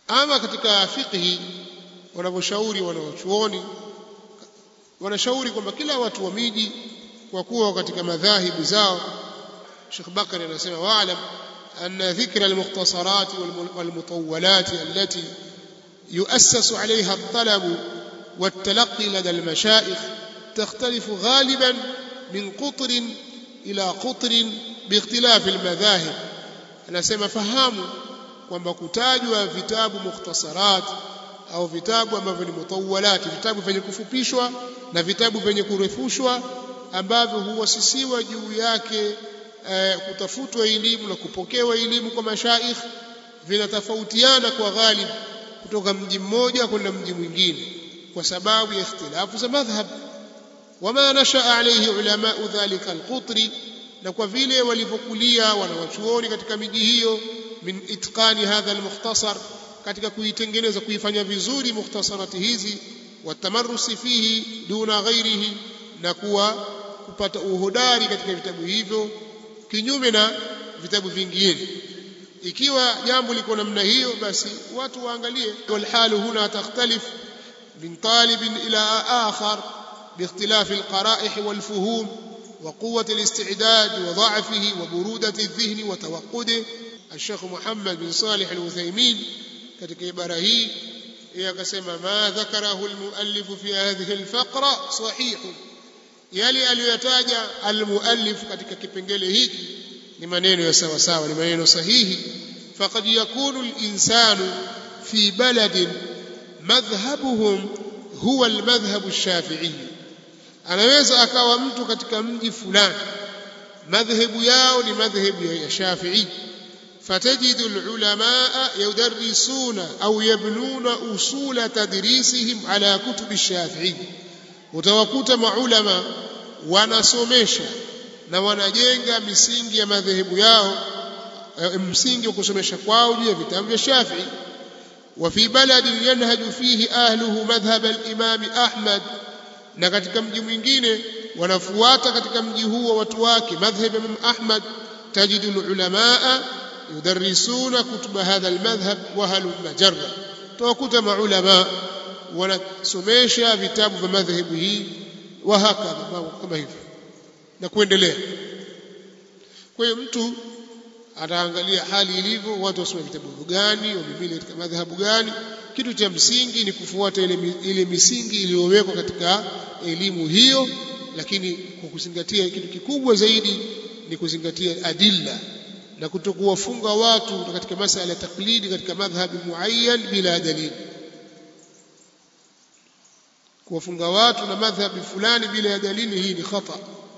ama katika fiqhi wanavyoshauri wanaochuoni wanashauri kwamba kila watu wa miji kwa kuwa katika madhahibu zao Sheikh Bakari anasema waalam anna dhikra almukhtasarat walmutawwalat allati يؤسس عليها الطلب والتلقي لدى المشايخ تختلف غالبا من قطر إلى قطر باختلاف المذاهب anasema fahamu kwamba kutajwa vitabu mukhtasarat au vitabu ambavyo ni mutawalat vitabu vyenye kufupishwa na vitabu vyenye kurefushwa ambavyo huwasisiwa juu yake eh, kutafutwa elimu na kupokewa elimu kwa mashaikh vinatofautiana kwa ghalib kutoka mji mmoja kwenda mji mwingine kwa sababu ya ikhtilafu za madhhab wama nashaa alayhi ulama dhalika alqutri na kwa vile walivyokulia wanawachuoni katika miji hiyo min itqani hadha almukhtasar katika kuitengeneza kuifanya vizuri mukhtasarati hizi watamarusi fihi duna ghairihi na kuwa kupata uhodari katika vitabu hivyo kinyume na vitabu vingine ikiwa jambo liko namna hiyo basi watu waangalie walhalu huna takhtalif min talibin ila akhar باختلاف القرائح والفهوم وقوة الاستعداد وضعفه وبرودة الذهن وتوقده الشيخ محمد بن صالح الوثيمين katika ibara hii yeye akasema ma dhakarahu almuallif fi hadhihi alfaqra sahih yale aliyoyataja almuallif katika kipengele hiki ni maneno ya sawa sawa ni maneno sahihi faqad yakunu alinsanu fi baladin madhhabuhum huwa almadhhab alshafi'i anaweza akawa mtu katika mji fulani madhhabu yao ni madhhabu ya Shafi'i فتجد العلماء يدرسون أو يبنون أصول تدريسهم على كتب الشافعي utawakuta maulama wanasomesha na wanajenga misingi ya madhehebu yao msingi wa kusomesha kwao juu ya vitabu vya Shafi'i wa fi baladin yanhaju fihi ahluhu madhhab al-imam Ahmad na katika mji mwingine wanafuata katika mji huo watu wake madhhab Imam Ahmad tajidu ulamaa yudarrisuna kutuba hadha almadhhab wa halu majarra tawakuta maulama wanasomesha vitabu vya madhhabu hii wa hakadha kama hivyo na kuendelea kwa hiyo mtu ataangalia hali ilivyo watu wasome vitabu gani wamimili katika madhhabu gani kitu cha msingi ni kufuata ile, ile misingi iliyowekwa katika elimu hiyo lakini kwa kuzingatia kitu kikubwa zaidi ni kuzingatia adilla na kutokuwafunga watu katika masala ya taklidi katika madhhabi muayyan bila dalili kuwafunga watu na madhhabi fulani bila ya dalili hii ni khata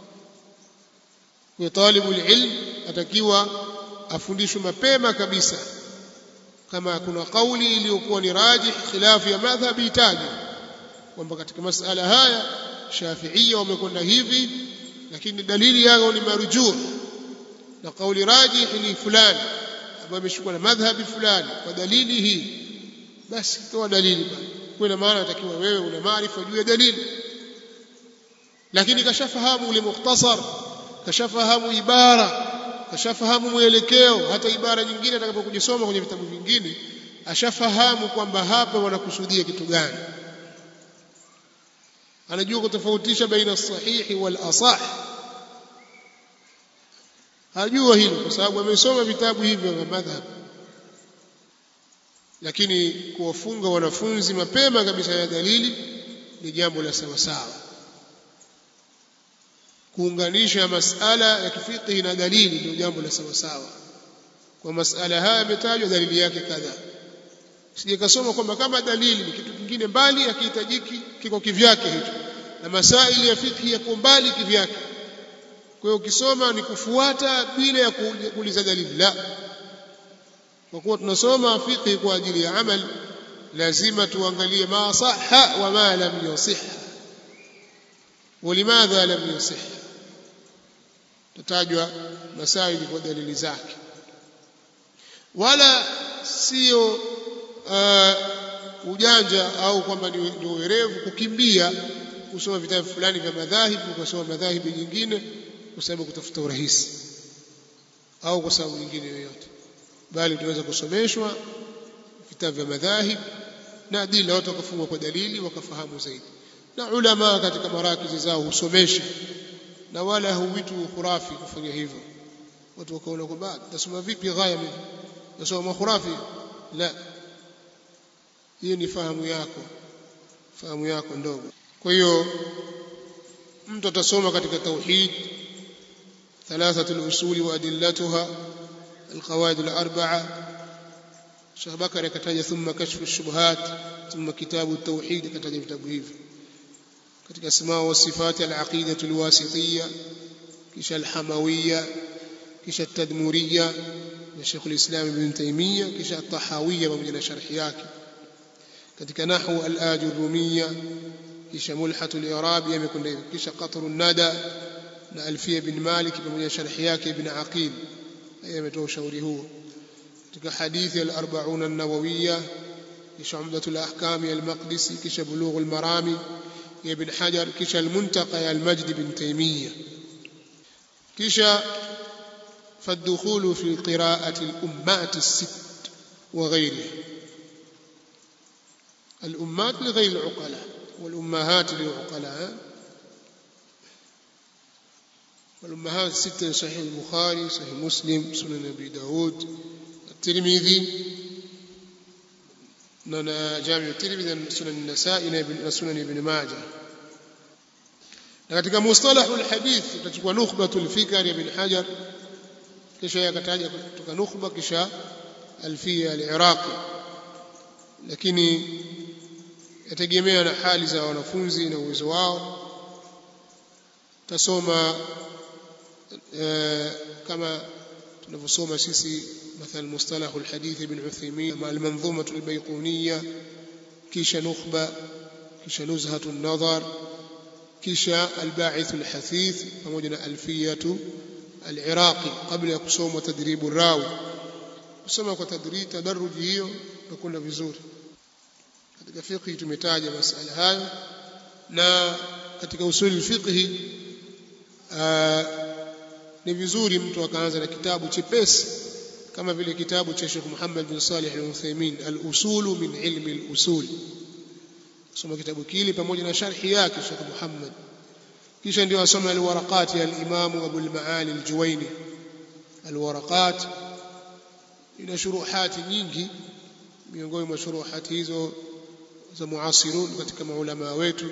kwa talibu ilm atakiwa afundishwe mapema kabisa kama kuna kauli iliyokuwa ni rajih khilafu ya madhhabi itaje kwamba katika masala haya shafiia wamekwenda hivi lakini dalili yao ni marujuu na kauli rajih ni fulani ambayo imeshukua na madhhabi fulani kwa dalili hii basi toa dalili bwana kwa ina maana atakiwa wewe una maarifa juu ya dalili lakini kashafahamu ule mukhtasar kashafahamu ibara kashafahamu mwelekeo hata ibara nyingine atakapokujisoma kwenye vitabu vingine ashafahamu kwamba hapa wanakusudia kitu gani anajua kutofautisha baina sahihi wal asah hajua hilo kwa sababu amesoma vitabu hivyo vya madhhab lakini kuwafunga wanafunzi mapema kabisa ya dalili ni jambo la sawa sawa kuunganisha masala ya kifiqhi na dalili ndio jambo la sawa sawa kwa masala haya yametajwa dalili yake kadhaa sije kasoma kwamba kama dalili ni kitu kingine mbali akihitajiki kiko kivyake hicho na masaili ya fiqhi yako mbali kivyake kwa hiyo ukisoma ni kufuata bila ya kuuliza dalili la kwa kuwa tunasoma fiqhi kwa ajili ya amal lazima tuangalie ma sahha wa ma lam yusih ولماذا لم يصح tutajwa masaili kwa dalili zake wala sio uh, ujanja au kwamba ni, ni uwerevu kukimbia kusoma vitabu fulani vya madhahibu ukasoma madhahibu nyingine kwa sababu kutafuta urahisi au kwa sababu nyingine yoyote bali tunaweza kusomeshwa vitabu vya madhahib na adila watu wakafungwa kwa dalili wakafahamu zaidi na ulama katika marakizi zao husomesha na wala huwitu khurafi kufanya hivyo watu wakaona kwamba tasoma vipi ghaya mimi nasoma khurafi la hiyo ni fahamu yako fahamu yako ndogo kwa hiyo mtu atasoma katika tauhid ثلاثة الأصول وأدلتها القواعد الأربعة Sheikh Bakari akataja thumma kashfu shubuhat thumma kitabu tauhid akataja vitabu hivi katika asma wa sifati al-aqida al-wasitiyya kisha al-hamawiyya kisha at-tadmuriyya ya Sheikh al-Islam Ibn Taymiyyah kisha at-tahawiyya pamoja na sharhi yake katika nahwu al-ajurumiyya kisha mulhatu al-i'rab yamekwenda hivi kisha qatru an-nada na alfiya bin Malik pamoja na sharhi yake Ibn Aqil yeye ametoa ushauri huo katika hadithi al-arba'un an-nawawiyya kisha umdatul ahkam al-maqdisi kisha bulugh al-marami ya ibn hajar kisha al-muntaqa ya al-majd bin taymiyyah kisha فالدخول في قراءة الأمات الست وغيرها الأمات لغير العقلاء والأمهات للعقلاء والأمهات الستة صحيح البخاري صحيح مسلم سنن أبي داود الترمذي na jami الترمذي sunan an-nasa'i na sunan ibn majah na katika mustalahul hadith utachukua nukhbatul fikr ibn hajar kisha yakataja kutoka nukhba kisha alfiya al-iraqi lakini yategemea na hali za wanafunzi na uwezo wao tasoma kama tunavyosoma sisi مثل مصطلح الحديث ابن عثيمين مع المنظومة البيقونية كيش نخبة كيش نزهة النظر كيش الباعث الحثيث فموجنا ألفية العراقي قبل يقصوم تدريب الراوي kusoma kwa tadrij tadaruji hiyo nakwenda vizuri katika fiqhi tumetaja masala hayo na katika usuli fiqhi ni vizuri mtu akaanza na kitabu chepesi kama vile kitabu cha Sheikh Muhammad bin Salih al-Uthaymeen al-Usul min ilmi al-usul soma kitabu kile pamoja na sharhi yake Sheikh Muhammad kisha ndio asome al-waraqat ya al-Imam Abu al-Maali al-Juwayni al-waraqat ina shuruhati nyingi miongoni mwa shuruhati hizo za muasirun katika maulama wetu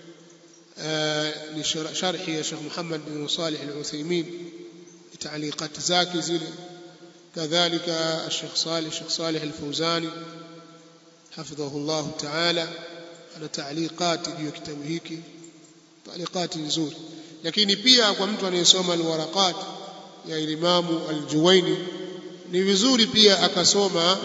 ni sharhi ya Sheikh Muhammad bin Salih al-Uthaymeen تعليقات zake zile كذلك الشيخ صالح الشيخ صالح الفوزاني حفظه الله تعالى ana تعليقات juu ya kitabu hiki تعليقات nzuri lakini pia kwa mtu anayesoma alwaraqat ya Imamu Al-Juwaini ni vizuri pia akasoma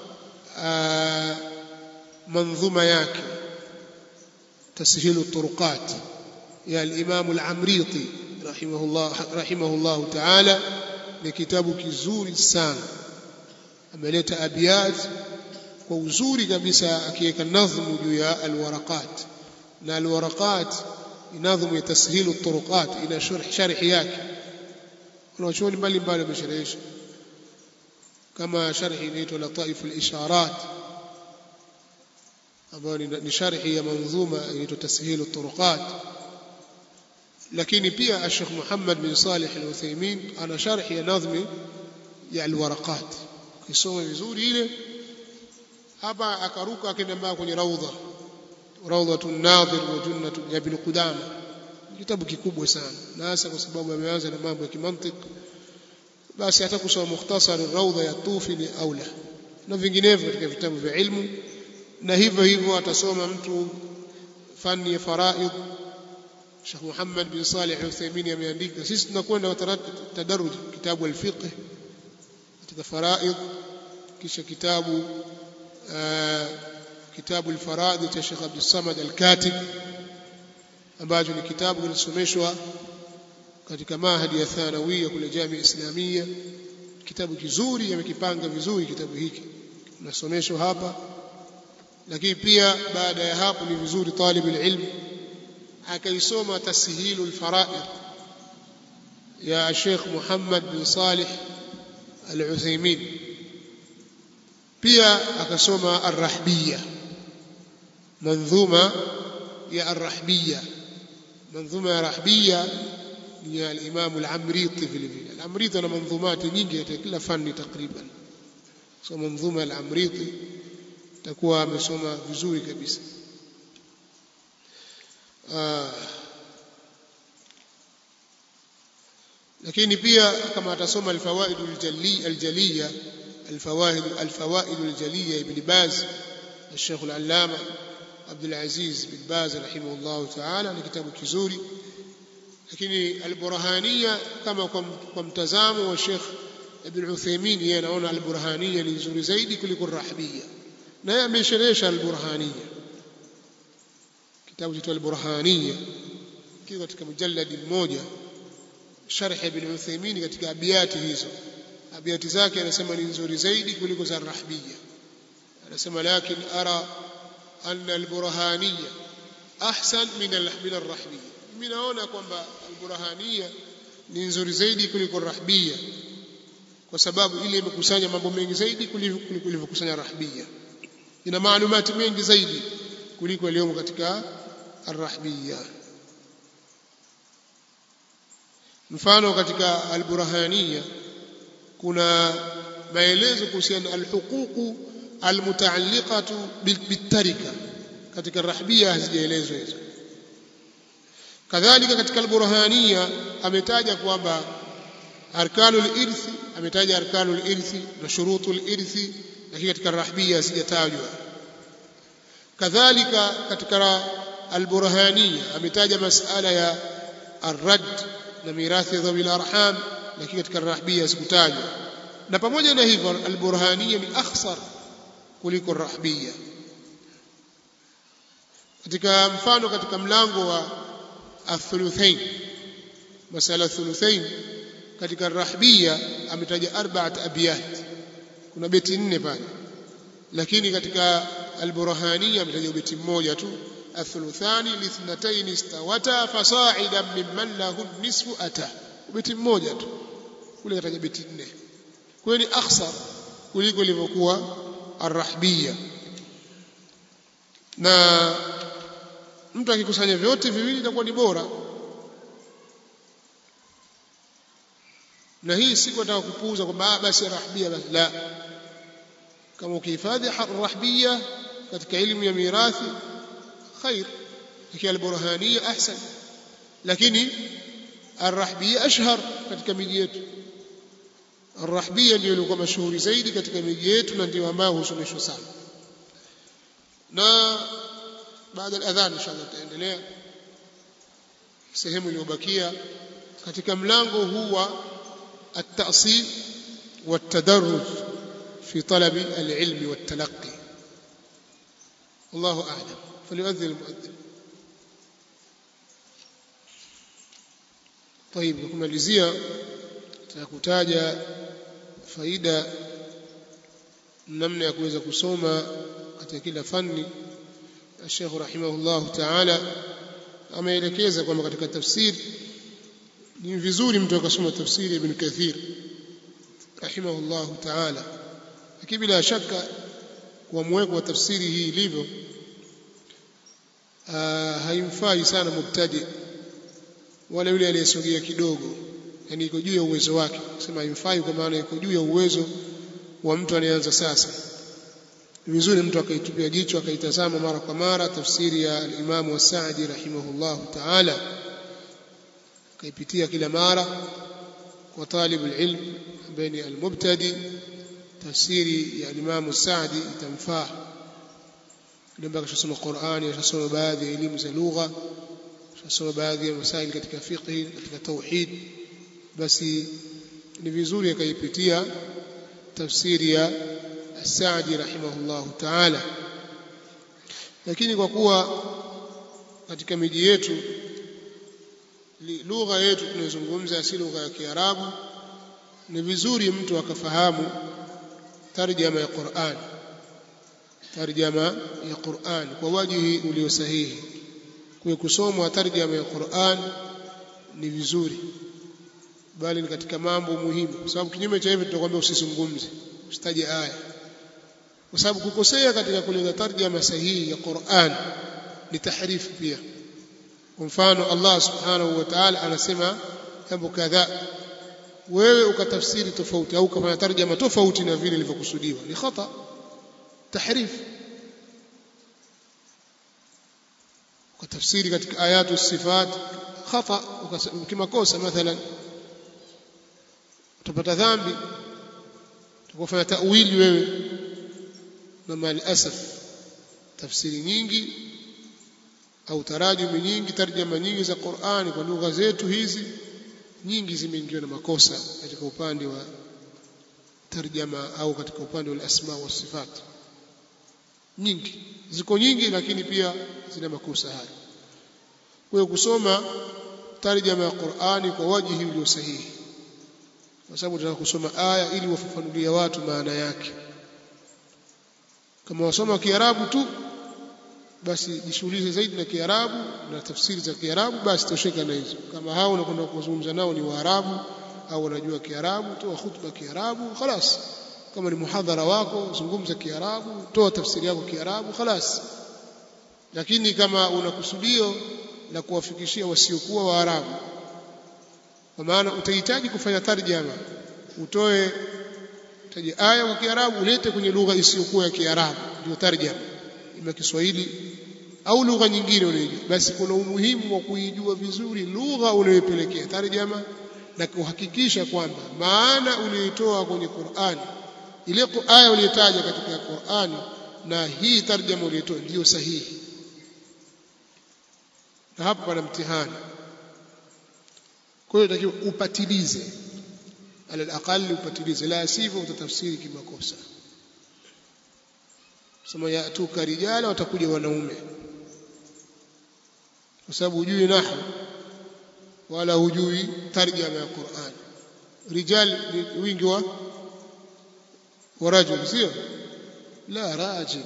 manzuma yake tashilu turuqat ya al-Imam Al-Amriti rahimahullah rahimahullah ta'ala ni kitabu kizuri sana ameleta abiyat kwa uzuri kabisa akiweka nadhmu juu ya alwaraqat na alwaraqat nadhmu ya tashilu turuqat ina sharh sharhi yake wanachuoni mbalimbali wamesherehesha kama sharhi inaitwa lataif al-isharat ambayo ni sharhi ya manzuma inaitwa tashilu turuqat lakini pia Sheikh Muhammad bin Salih Al-Uthaymeen ana sharhi ya nadhmi ya al-waraqat kisoma vizuri ile hapa akaruka akaenda mpaka kwenye raudha rawdatun nadhir wa jannatu ya ibn Qudama kitabu kikubwa sana na hasa kwa sababu ameanza na mambo ya kimantiki basi hata kusoma mukhtasar raudha ya tufi ni aula na vinginevyo katika vitabu vya ilmu na hivyo hivyo atasoma mtu fani ya faraid Sheikh Muhammad bin Salih Al-Uthaymeen ameandika sisi tunakwenda tadarruj kitabu al-fiqh katika faraid kisha kitabu kitabu al-faraid cha Sheikh Abdul Samad Al-Katib ambacho ni kitabu kinasomeshwa katika mahadi ya thanawia kule Jamia Islamia kitabu kizuri amekipanga vizuri kitabu hiki nasomeshwa hapa lakini pia baada ya hapo ni vizuri talib ilm akaisoma tashilu alfaraid ya Sheikh Muhammad bin Salih Al-Uthaymeen pia akasoma arrahbiya manzuma ya arrahbiya manzuma ya rahbiya ni ya al-Imam al-Amriti vile vile al-Amriti ana manzumati nyingi katika kila fani takriban so manzuma al-Amriti takuwa amesoma vizuri kabisa ah lakini pia kama atasoma al-fawaid al-jalli al-jaliya al-fawaid al-fawaid al-jaliya ibn Baz الشيخ العلامة عبد العزيز بن باز رحمه الله تعالى ni kitabu kizuri lakini al-burhaniya kama kwa mtazamo wa Sheikh Ibn Uthaymeen yeye anaona al-burhaniya ni nzuri zaidi kuliko ar-rahbiyya na yeye amesherehesha al-burhaniya kitabu cha al-burhaniya kiko katika mujalladi mmoja sharh Ibn Uthaymeen katika abiyati hizo abiyati zake anasema ni nzuri zaidi kuliko za ar-rahbiyya anasema lakin ara anna al-burhaniya ahsan min min ar-rahbiyya mimi naona kwamba al-burhaniya ni nzuri zaidi kuliko rahbia kwa sababu ile imekusanya mambo mengi zaidi kuliko ilivyokusanya rahbia ina maalumati mengi zaidi kuliko yaliyomo katika arrahbia mfano katika al-burhaniya kuna maelezo kuhusiana al-huququ al-mutaalliqatu bitarika katika rahbia hazijaelezwa hizo kadhalika katika al-burhaniya ametaja kwamba arkanul irthi ametaja arkanul irthi na shurutul irthi lakini katika rahbia hazijatajwa kadhalika katika al-burhaniya ametaja masala ya arrad na mirathi ya dhawil arham lakini katika rahbia hazikutajwa na pamoja na hivyo al-burhaniya ni akhsar kuliko rahbia katika mfano katika mlango wa الثلثين مسألة الثلثين katika rahbia ametaja arba'at abiyat kuna beti nne pale lakini katika alburhania ametaja beti mmoja tu athuluthani lithnatayn istawata fasa'idan mimman lahu nisfu ata beti mmoja tu kule kataja beti nne kwa ni akhsar kuliko ilivyokuwa arrahbia na mtu akikusanya vyote viwili itakuwa ni bora na hii si kwataka kupuuza kwamba basi rahbia basi la kama ukihifadhi rahbia katika elimu ya mirathi khair ikiwa alburhania ahsan lakini arrahbia ashhar katika miji yetu arrahbia ndio ilikuwa mashuhuri zaidi katika miji yetu na ndio ambayo husomeshwa sana na baada ya adhan inshallah tutaendelea sehemu iliyobakia katika mlango huu wa التأصيل والتدرج في طلب العلم والتلقي والله أعلم فليؤذن المؤذن طيب kumalizia tutakutaja faida namna ya kuweza kusoma katika kila fani Sheikh rahimahullah ta'ala ameelekeza kwamba katika tafsiri ni vizuri mtu akasoma tafsiri ibn Kathir rahimahullah ta'ala lakini bila shaka kwa mweko wa tafsiri hii ilivyo haimfai sana mubtadi wala yule aliyesogea kidogo yani iko juu ya uwezo wake sema haimfai kwa maana iko juu ya uwezo wa mtu anayeanza sasa ni vizuri mtu akaitupia jicho akaitazama mara kwa mara tafsiri ya al-Imam As-Sa'di rahimahullah ta'ala akaipitia kila mara kwa talib al-ilm ambaye ni al-mubtadi tafsiri ya al-Imam As-Sa'di itamfaa ndio akashasoma Qur'ani akashasoma baadhi ya elimu za lugha akashasoma baadhi ya masaili katika fiqh katika tauhid basi ni vizuri akaipitia tafsiri ya As-Sa'di rahimahullah ta'ala lakini kwa kuwa katika miji yetu lugha yetu tunayozungumza si lugha ya Kiarabu ni vizuri mtu akafahamu tarjama ya Qur'an tarjama ya Qur'an kwa wajihi ulio sahihi kwa kusomwa tarjama ya Qur'an ni vizuri bali ni katika mambo muhimu kwa sababu kinyume cha hivyo tutakwambia usizungumze usitaje aya kwa sababu kukosea katika kuleta tarjama sahihi ya Qur'an ni tahrifu pia kwa mfano Allah subhanahu wa ta'ala anasema jambo kadhaa wewe ukatafsiri tofauti au ukafanya tarjama tofauti na vile ilivyokusudiwa ni khata tahrif ukatafsiri katika ayatu sifat khata ukimakosa mathalan utapata dhambi utakufanya tawili wewe na mal asaf tafsiri nyingi au tarajumi nyingi tarjama nyingi za Qur'ani kwa lugha zetu hizi nyingi zimeingiwa na makosa katika upande wa tarjama au katika upande wa asma wa sifat nyingi ziko nyingi lakini pia zina makosa haya kwa hiyo kusoma tarjama ya Qur'ani kwa wajihi ulio sahihi kwa sababu tunataka kusoma aya ili wafafanulie watu maana yake kama wasoma Kiarabu tu basi jishughulishe zaidi na Kiarabu na tafsiri za Kiarabu basi tosheka na hizo kama hao unakwenda kuzungumza nao ni Waarabu au wanajua Kiarabu toa khutba Kiarabu خلاص kama ni muhadhara wako zungumza Kiarabu toa tafsiri yako Kiarabu خلاص lakini kama una kusudio la kuwafikishia wasiokuwa Waarabu kwa maana utahitaji kufanya tarjama utoe taji aya kwa Kiarabu ulete kwenye lugha isiyokuwa ya Kiarabu ndio tarjama ima Kiswahili au lugha nyingine unayojua basi kuna umuhimu wa kuijua vizuri lugha unayopelekea tarjama na kuhakikisha kwamba maana uliyoitoa kwenye Qur'ani ile aya uliyotaja katika Qur'ani na hii tarjama uliyotoa ndiyo sahihi na hapa pana mtihani kwa hiyo takiwa upatilize ala aqali upatilize la sivyo utatafsiri kimakosa sema yatuka rijala watakuja wanaume kwa sababu hujui nahwu wala hujui tarjama ya Qur'an rijal ni wingi wa wa rajul sio la rajul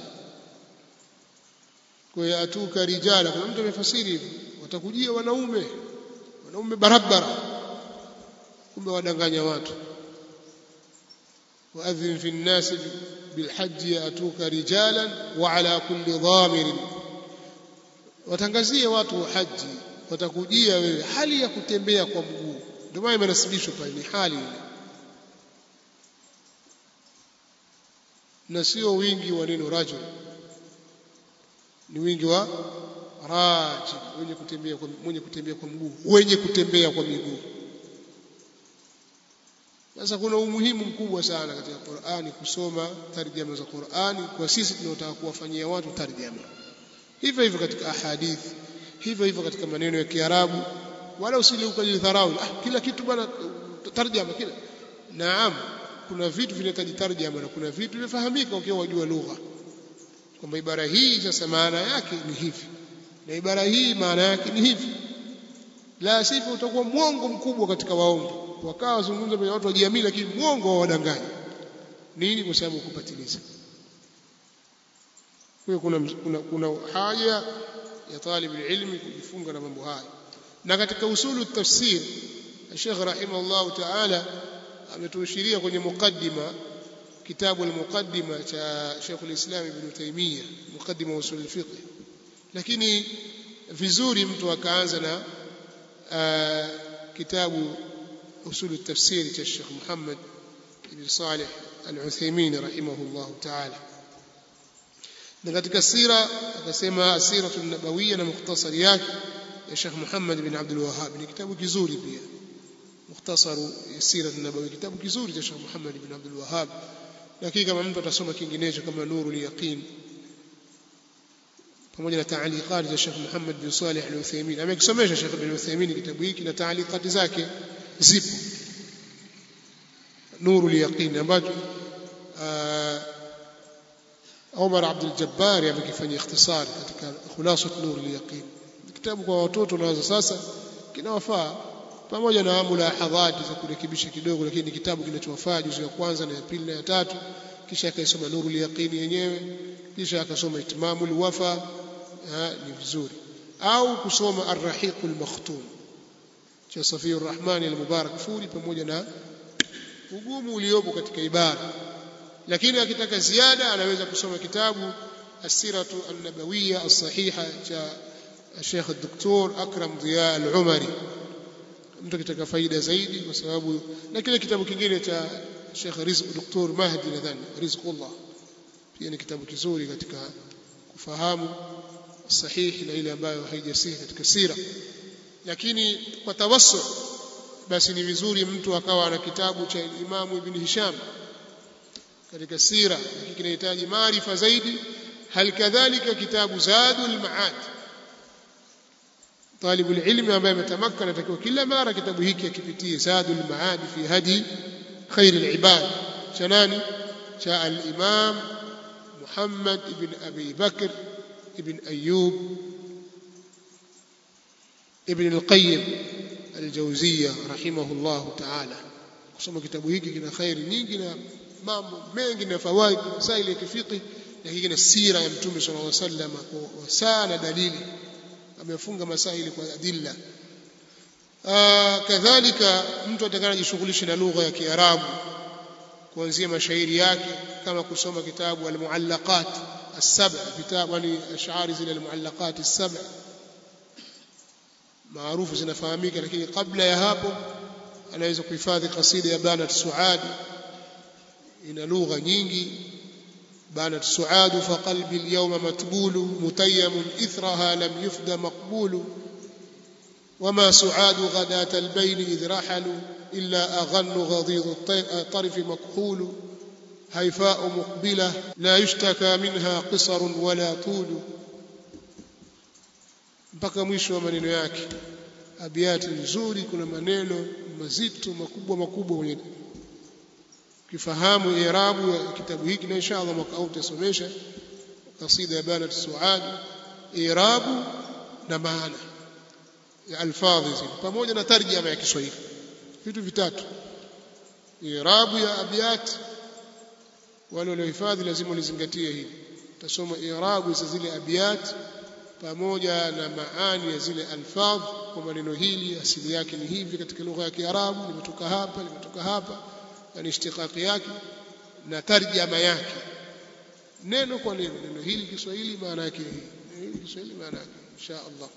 kwa yatuka rijala kuna mtu amefasiri hivi watakujia wanaume wanaume barabara kumbe wadanganya watu وأذن في الناس بالحج يأتوك رجالا وعلى كل ضامر watangazie watu wa haji watakujia wewe hali ya kutembea kwa mguu ndio maana imenasibishwa pale ni hali ile na sio wingi wa neno rajul ni wingi wa rajul wenye kutembea kwa mwenye kutembea kwa mguu wenye kutembea kwa miguu sasa kuna umuhimu mkubwa sana katika Qur'ani kusoma tarjama za Qur'ani kwa sisi tunaotaka kuwafanyia watu tarjama hivyo hivyo katika ahadithi hivyo hivyo katika maneno ya Kiarabu wala usili ukajidharau ah kila kitu bwana tarjama kila naam kuna vitu vinahitaji tarjama na kuna vitu vifahamika ukiwa wajua lugha kwamba ibara hii sasa maana yake ni hivi na ibara hii maana yake ni hivi la sivyo utakuwa mwongo mkubwa katika waongo wakawa wazungumza mbele watu wajiamini lakini mwongo wa wadanganya nini kwa sababu kupatiliza kwa kuna, kuna, kuna haja ya talib ilmi kujifunga na mambo haya na katika usulu tafsir Sheikh rahimahullah ta'ala ametuashiria kwenye mukaddima kitabu al-muqaddima cha Sheikh al-Islam Ibn Taymiyyah mukaddima usul al-fiqh lakini vizuri mtu akaanza na kitabu usul at-tafsir cha Sheikh Muhammad ibn Salih al-Uthaymeen rahimahullah ta'ala na katika sira akasema asiratu nabawiyya na mukhtasari yake ya Sheikh Muhammad bin Abdul Wahhab ni kitabu kizuri pia mukhtasaru sira nabawiyya kitabu kizuri cha Sheikh Muhammad bin Abdul Wahhab lakini kama mtu atasoma kinginecho kama Nurul Yaqin pamoja na taaliqati za Sheikh Muhammad bin Salih al-Uthaymeen amekisomesha Sheikh bin Uthaymeen kitabu hiki na taaliqati zake zipo Nurul Yaqin ambacho Omar Abdul Jabbar amekifanyia ikhtisari katika khulasat Nur al-Yaqin kitabu kwa watoto naweza sasa kinawafaa pamoja na mulahadhati za kurekebisha kidogo lakini kitabu kinachowafaa juzu ya kwanza na ya pili na ya tatu kisha akaisoma Nur al-Yaqin yenyewe kisha akasoma Itmamul Wafa ni vizuri au kusoma Ar-Rahiq al-Makhtum cha Safiyur Rahman al-Mubarak Furi pamoja na ugumu uliopo katika ibara lakini akitaka ziada anaweza kusoma kitabu asiratu an-nabawiyya as-sahiha cha Sheikh Dr. Akram Dhiya al-Umari mtu akitaka faida zaidi kwa sababu na kile kitabu kingine cha Sheikh Rizq Dr. Mahdi nadhani Rizqullah pia ni kitabu kizuri katika kufahamu sahihi na ile ambayo haijasihi katika sira lakini kwa tawassu basi ni vizuri mtu akawa na kitabu cha Imam Ibn Hisham katika sira lakini kinahitaji maarifa zaidi hal kadhalika kitabu Zadul Ma'ad طالب العلم ambaye ametamakkana atakiwa kila mara kitabu hiki akipitie Zadul Ma'ad fi hadi khair al-ibad cha nani cha al-Imam Muhammad ibn Abi Bakr ibn Ayyub ibn al-Qayyim al-Jawziyya rahimahullah ta'ala kusoma kitabu hiki kina khairi nyingi na mambo mengi na fawaid masaili ya kifiki na hiki na sira ya mtume sallallahu alaihi wasallam kwa sana dalili amefunga masaili kwa adilla kadhalika mtu atakayejishughulisha na lugha ya Kiarabu kuanzia mashairi yake kama kusoma kitabu al-muallaqat as-sab' vitabu ni ash'ari zile al-muallaqat as-sab' maarufu zinafahamika lakini kabla ya hapo anaweza kuhifadhi kasida ya Banat Suad ina lugha nyingi بانت سعاد فقلبي اليوم متبول متيم إثرها لم يفد مقبول وما سعاد غداة البين إذ رحلوا إلا أغن غضيض الطرف مكحول هيفاء مقبلة لا يشتكى منها قصر ولا طول mpaka mwisho wa maneno yake abiati nzuri kuna maneno mazito makubwa makubwa kwenye kifahamu irabu ya kitabu hiki na inshallah mwaka huu tutasomesha kasida ya banat suad irabu na maana ya alfadhi zile pamoja na tarjama ya Kiswahili vitu vitatu irabu ya abiyat wale waliohifadhi lazima walizingatie hili utasoma irabu za zile abiyat pamoja na maani ya zile alfadh kwa maneno hili asili yake ni hivi katika lugha ya Kiarabu limetoka hapa limetoka hapa yani ishtiqaqi yake na tarjama yake neno kwa neno neno hili Kiswahili maana yake hii neno hili Kiswahili maana yake insha Allah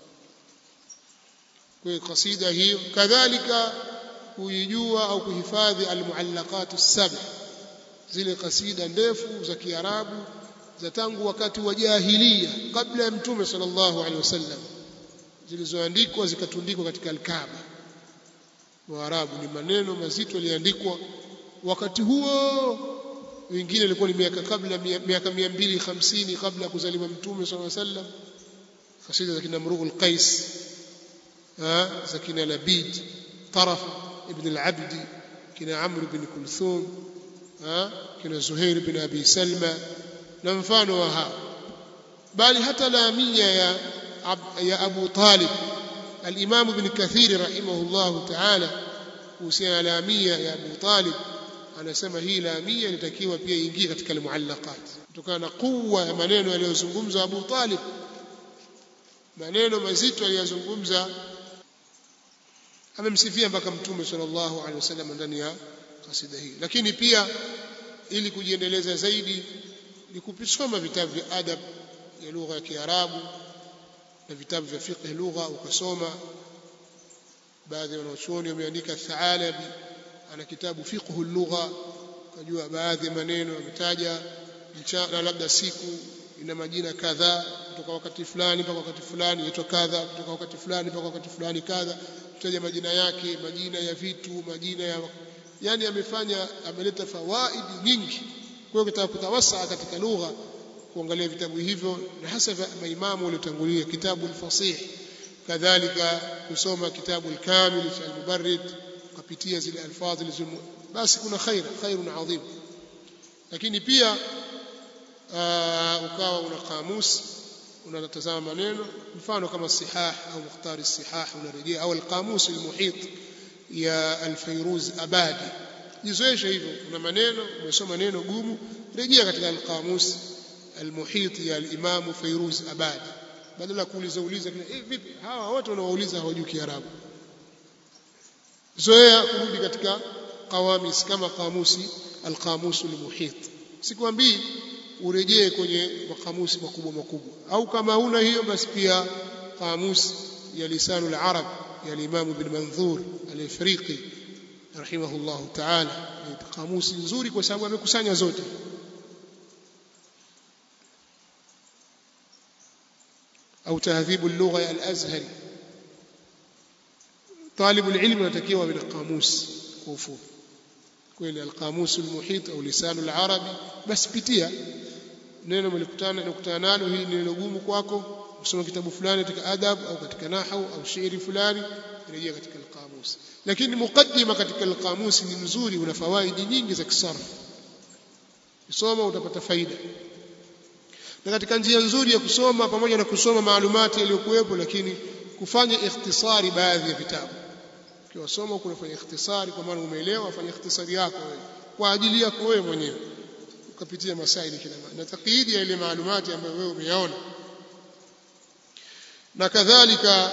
kwa kasida hiyo kadhalika kuijua au kuhifadhi almuallaqat as-sab zile kasida ndefu za Kiarabu za tangu wakati wa jahiliya kabla ya mtume sallallahu alaihi wasallam zilizoandikwa zikatundikwa katika al-Kaaba Waarabu ni maneno mazito yaliandikwa wakati huo wengine ilikuwa ni miaka kabla miaka 250 kabla ya kuzaliwa mtume sallallahu alaihi wasallam kasida za kina Mrugh al-Qais za kina Labid Taraf ibn al-Abd kina Amr ibn Kulthum kina Zuhair ibn Abi Salma na mfano wa hao bali hata lamia ya ya Abu Talib al-Imam ibn Kathir rahimahullah ta'ala kuhusiana na lamia ya Abu Talib anasema hii lamia inatakiwa pia iingie katika almuallaqat kutokana na kuwa ya maneno yaliyozungumza Abu Talib maneno mazito aliyozungumza amemsifia mpaka mtume sallallahu alaihi wasallam ndani ya kasida hii lakini pia ili kujiendeleza zaidi ni kupisoma vitabu vya adab ya lugha ya Kiarabu na vitabu vya fiqh lugha ukasoma baadhi ya wanachuoni wameandika Thalabi ana kitabu fiqhu lugha kujua baadhi ya maneno ametaja mchana labda siku ina majina kadhaa kutoka wakati fulani mpaka wakati fulani inaitwa kadha kutoka wakati fulani mpaka wakati fulani kadha kutaja majina yake majina ya vitu majina ya yani amefanya ameleta fawaidi nyingi kwa hiyo kitaka kutawasa katika lugha kuangalia vitabu hivyo na hasa maimamu waliotangulia kitabu al-fasih kadhalika kusoma kitabu al-kamil cha al-mubarrid kupitia zile alfadhi zilizo basi kuna khair khairun adhim lakini pia ukawa una kamusi unatazama maneno mfano kama sihah au mukhtari sihah unarejea au alqamus almuhit ya alfayruz abadi jizoeshe hivyo kuna maneno umesoma neno gumu rejea katika alqamus almuhit ya alimam fayruz abadi badala kuuliza uliza eh vipi hawa wote wanaouliza hawajui kiarabu zoea kurudi katika qawamis kama qamusi alqamus almuhit sikwambii urejee kwenye makamusi makubwa makubwa au kama huna hiyo basi pia kamusi ya lisanul arab ya Imam Ibn Manzur al-Ifriqi rahimahullah ta'ala kamusi nzuri kwa sababu amekusanya zote au tahdhibu al-lugha al-azhari طالب العلم anatakiwa bila kamusi kwa ufupi kweli al-qamus al-muhit au lisan al-arabi basi pitia neno mlikutana nakutana nalo hili ni neno gumu kwako kusoma kitabu fulani katika adab au katika nahwu au shairi fulani rejea katika al-qamus lakini mukaddima katika al-qamus ni mzuri una fawaidi nyingi za kisarf kusoma utapata faida na katika njia nzuri ya kusoma pamoja na kusoma maalumati yaliyokuwepo lakini kufanya ikhtisari baadhi ya vitabu ukiwasoma kunafanya ikhtisari kwa maana umeelewa fanya ikhtisari yako wewe kwa ajili yako wewe mwenyewe ukapitia masaili kila mara na taqidi ya ile maalumati ambayo wewe umeyaona na kadhalika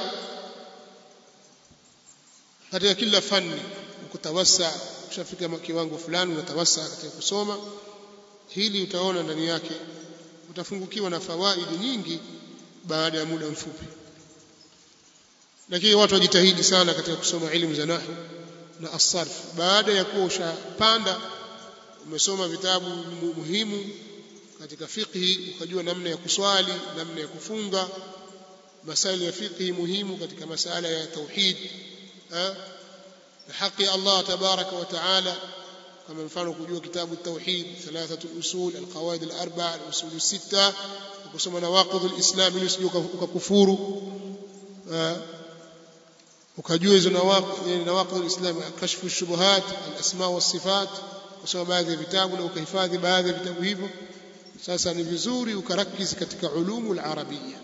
katika kila fani ukutawasa ushafika kiwango fulani unatawasa katika kusoma hili utaona ndani yake utafungukiwa na fawaidi nyingi baada ya muda mfupi lakini watu wajitahidi sana katika kusoma elimu za nahwu na asarf baada ya kuwa ushapanda umesoma vitabu muhimu katika fiqhi ukajua namna ya kuswali namna ya kufunga masaili ya fiqhi muhimu katika masala ya tauhid na haki ya Allah tabaraka wa taala kama mfano kujua kitabu tauhid thalathatu usul alqawaid alarba'a alusul sita kusoma nawaqidh alislam ili usije ukakufuru ukajua hizo nawaqidh alislam kashfu shubuhat alasma wasifat kusoma baadhi ya vitabu na ukahifadhi baadhi ya vitabu hivyo sasa ni vizuri ukarakizi katika ulumu alarabia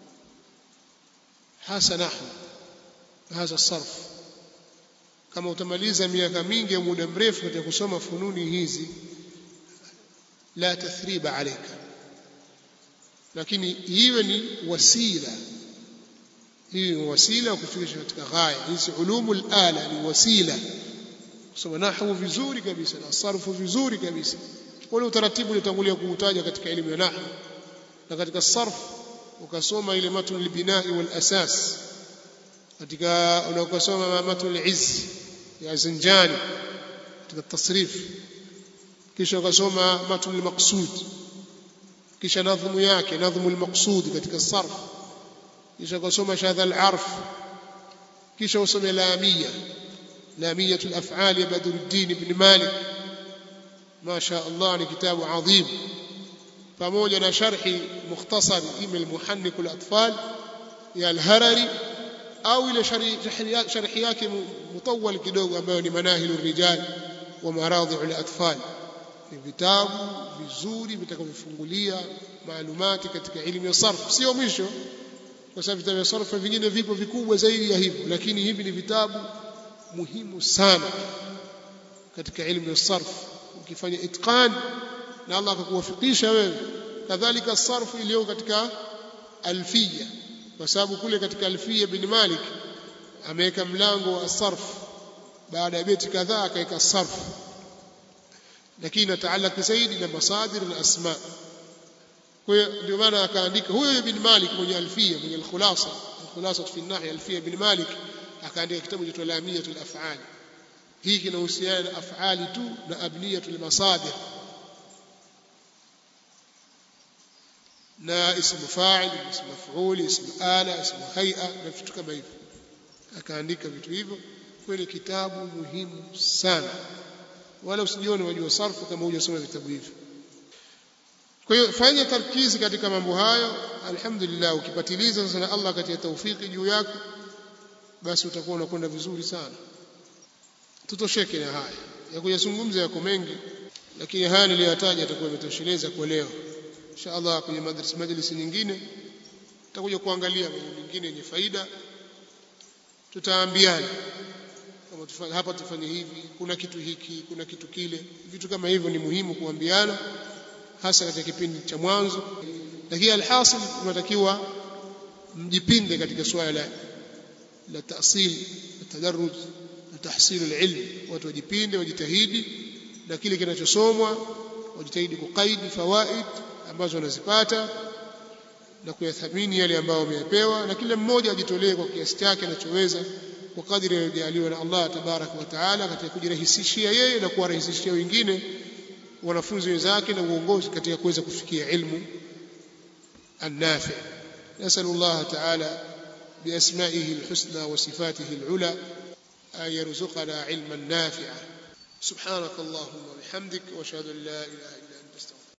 hasa nahwu hasa sarf kama utamaliza miaka mingi au muda mrefu katika kusoma fununi hizi la tathriba alayka lakini iwe ni wasila hii ni wasila kufikisha katika ghaya hizi ulumul ala ni wasila kusoma nahwu vizuri kabisa na sarfu vizuri kabisa ule utaratibu ulitangulia kuutaja katika elimu ya nahwu na katika sarf ukasoma ile matn albinai wal asas katika unakosoma matn al-izz ya Zinjani katika tasrif kisha ukasoma matn al-maqsud kisha nadhmu yake nadhmu al-maqsud katika sarf kisha ukasoma shadha al-arf kisha usome lamia لامية الأفعال يا بدر الدين بن مالك ما شاء الله ni kitabu adhim pamoja na sharhi mukhtasar ima almuhannik alatfal ya alharari au ile sharhi yake mutawal kidogo ambayo ni manahil rijal wa maradhi alatfal ni vitabu vizuri vitakavyofungulia maalumati katika elimu ya sarf sio mwisho kwa sababu vitabu vya sarf vingine vipo vikubwa zaidi ya hivyo lakini hivi ni vitabu muhimu sana katika elimu ya sarf ukifanya itqan na Allah akakuwafikisha wewe kadhalika sarfu iliyo katika alfiya kwa sababu kule katika alfiya bin Malik ameweka mlango wa sarf baada ya beti kadhaa akaweka sarf lakini nataalaka zaidi na masadir na asma kwa hiyo ndio maana akaandika huyo bin Malik mwenye alfiya mwenye alkhulasa alkhulasa fi nahya alfiya bin Malik akaandika kitabu cha lamiyatul af'al hii kinahusiana na af'ali tu na abniyatul masadir na ismu fa'il ismu maf'ul ismu ala ismu hay'a na vitu kama hivyo akaandika vitu hivyo kweli kitabu muhimu sana wala usijione wajua sarfu kama hujasoma vitabu hivyo kwa hiyo fanya tarkizi katika mambo hayo alhamdulillah ukipatiliza sasa na Allah katika taufiki juu yako basi utakuwa unakwenda vizuri sana tutosheke na haya ya kuyazungumza yako mengi lakini haya niliyotaja yatakuwa yametosheleza kwa leo inshallah kwenye madrasa majlisi nyingine tutakuja kuangalia mambo mengine yenye faida tutaambiana kama tufanye hapa tufanye hivi kuna kitu hiki kuna kitu kile vitu kama hivyo ni muhimu kuambiana hasa katika kipindi cha mwanzo lakini alhasil tunatakiwa mjipinde katika swala la la tasil na tadarruj na tahsil alilm watu wajipinde wajitahidi na kile kinachosomwa wajitahidi kukaidi fawaid ambazo wanazipata na kuyathamini yale ambayo wameyapewa na kila mmoja ajitolee kwa kiasi chake anachoweza kwa kadri aliyojaliwa na Allah tabaraka wa taala katika kujirahisishia yeye na kuwarahisishia wengine wanafunzi wenzake na uongozi katika kuweza kufikia ilmu النافع نسأل الله تعالى بأسمائه الحسنى وصفاته العلى أن يرزقنا علما نافعا سبحانك اللهم وبحمدك واشهد ان لا اله الا